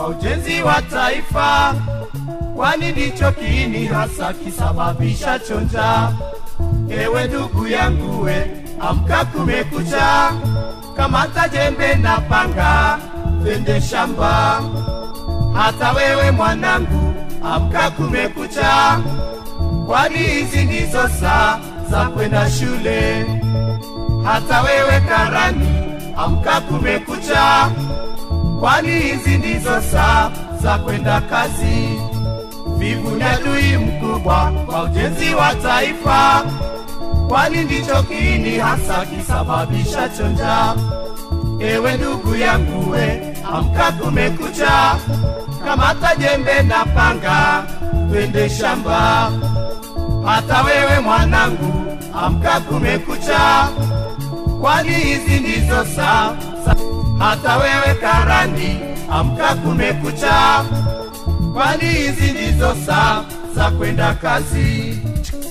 ujenzi wa taifa, kwani ndicho kiini hasa kisababishacho njaa. Ewe ndugu yangu, we amka, kumekucha, kamata jembe na panga, twende shamba. Hata wewe mwanangu, amka, kumekucha, kwani hizi ndizo saa za kwenda shule. Hata wewe karani, amka, kumekucha, kwani hizi ndizo saa za kwenda kazi. Vivu ni adui mkubwa kwa ujenzi wa taifa, kwani ndicho kiini hasa kisababishacho njaa. Ewe ndugu yangu, we amka, kumekucha, kamata jembe na panga, twende shamba. Hata wewe mwanangu, amka, kumekucha, kwani hizi ndizo saa za- hata wewe karani, amka, kumekucha, kwani hizi ndizo saa za kwenda kazi.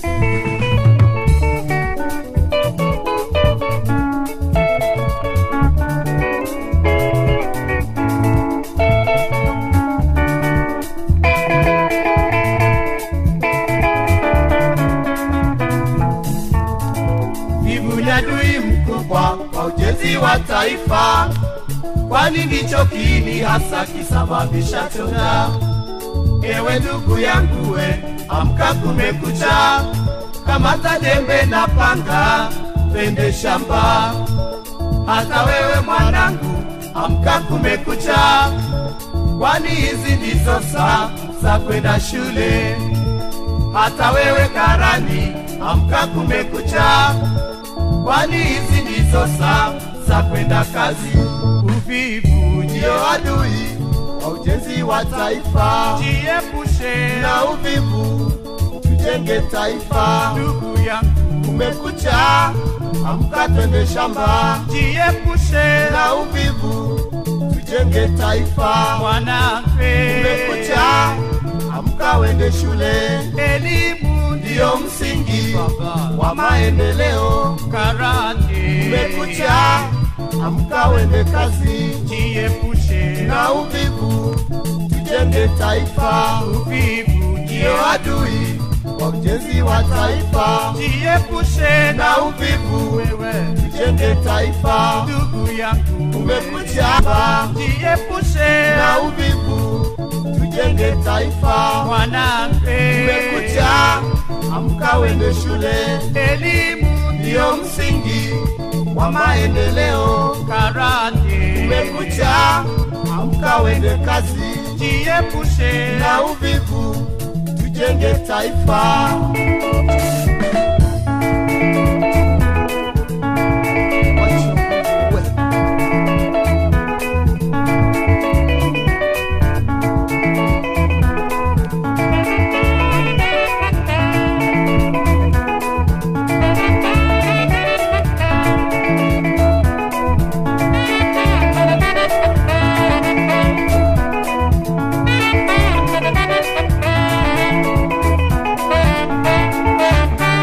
Vivu ni adui mkubwa kwa ujenzi wa taifa, kwani ndicho kiini hasa kisababishacho njaa. Ewe ndugu yangu, we amka, kumekucha, kamata jembe na panga, twende shamba. Hata wewe mwanangu, amka, kumekucha, kwani hizi ndizo saa za kwenda shule. Hata wewe karani, amka, kumekucha, kwani hizi ndizo saa za kwenda kazi. Uvivu ndio adui wa ujenzi wa taifa, Jiepushe na uvivu tujenge taifa. ndugu yangu, Kumekucha, amka, twende shamba, jiepushe na uvivu tujenge taifa. mwanamke, Kumekucha, amka, wende shule, elimu ndiyo msingi baba wa maendeleo. karate, Kumekucha, amka, wende kazi, jiepushe na uvivu tujenge taifa. uvivu, Ndiyo adui wa ujenzi wa taifa, jiepushe na uvivu wewe tujenge taifa. ndugu yangu, Kumekucha, jiepushe na uvivu tujenge taifa. mwanamke, Kumekucha, amka, wende shule, elimu ndiyo msingi wa maendeleo. karate, Kumekucha, amka, wende kazi, jiepushe na uvivu tujenge taifa. Thank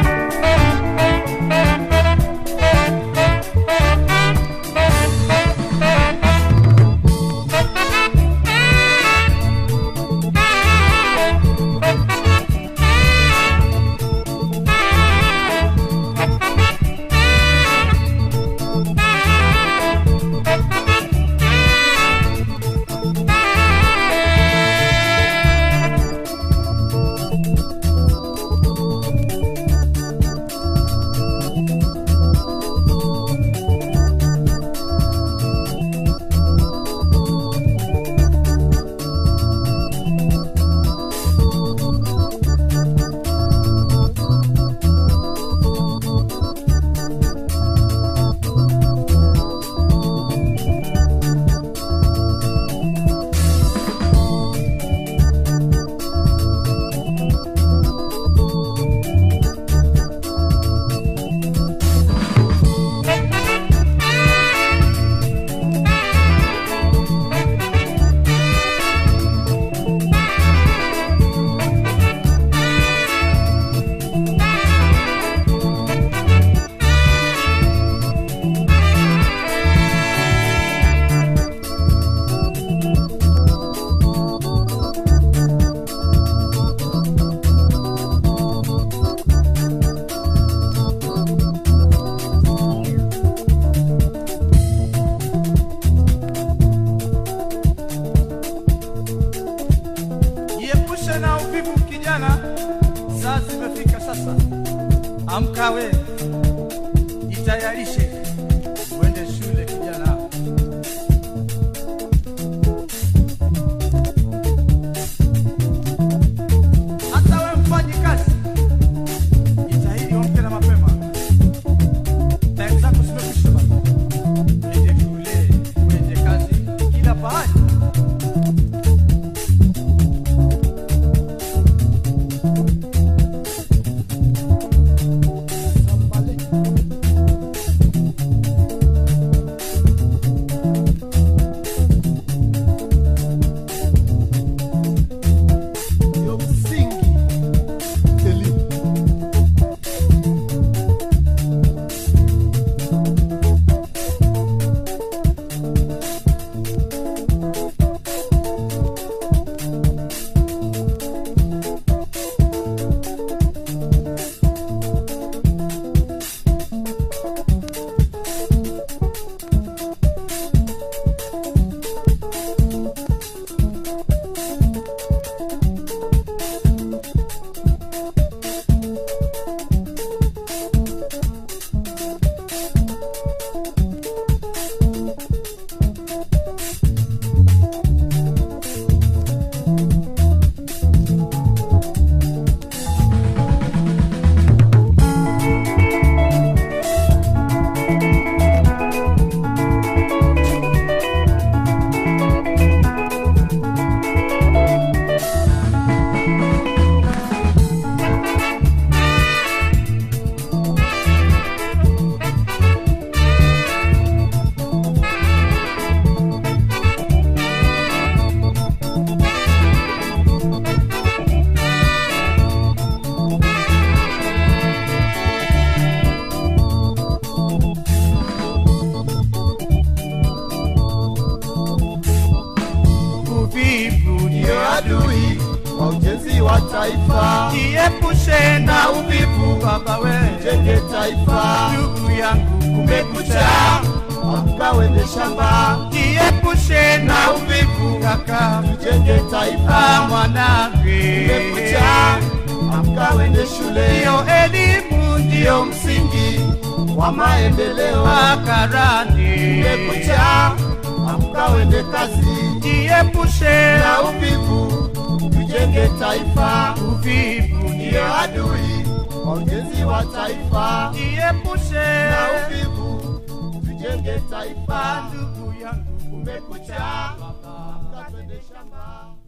wa taifa, jiepushe na na uvivu uvivu, baba we tujenge taifa. ndugu yangu kumekucha Amka wende shamba, jiepushe na na uvivu uvivu, kaka tujenge Ah, taifa. mwanangu Kumekucha, amka wende shule, ndiyo elimu ndio ndiyo msingi wa maendeleo. makarani Kumekucha, amka wende kazi, jiepushe na uvivu, tujenge taifa. uvivu Ndiyo ndiyo adui wa ujenzi wa taifa, jiepushe na uvivu, tujenge taifa. ndugu yangu Kumekucha, amka twende shamba.